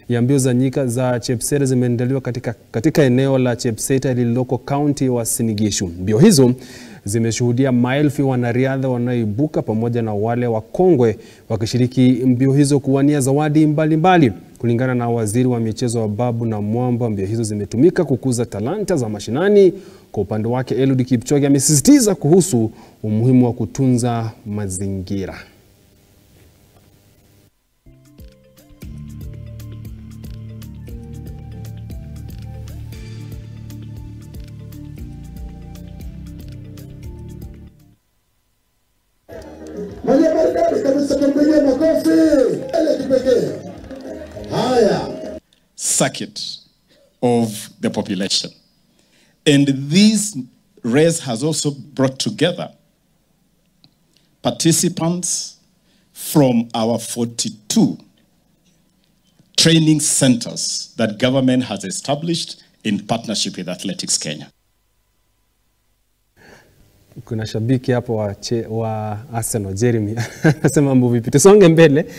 ya mbio za nyika za Chepseret zimeandaliwa katika, katika eneo la Chepseta lililoko kaunti wa Sinigishu. Mbio hizo zimeshuhudia maelfu ya wanariadha wanaoibuka pamoja na wale wakongwe wakishiriki mbio hizo kuwania zawadi mbalimbali mbali. Kulingana na waziri wa michezo wa Babu na Mwamba, mbio hizo zimetumika kukuza talanta za mashinani. Kwa upande wake, Eliud Kipchoge amesisitiza kuhusu umuhimu wa kutunza mazingira. Mwenye maridadi kabisa, tumpigie makofi ile kipekee. Haya, circuit of the population. And this race has also brought together participants from our 42 training centers that government has established in partnership with Athletics Kenya. Kuna shabiki hapo wa, che, wa Arsenal Jeremy anasema mambo vipi? Tusonge mbele.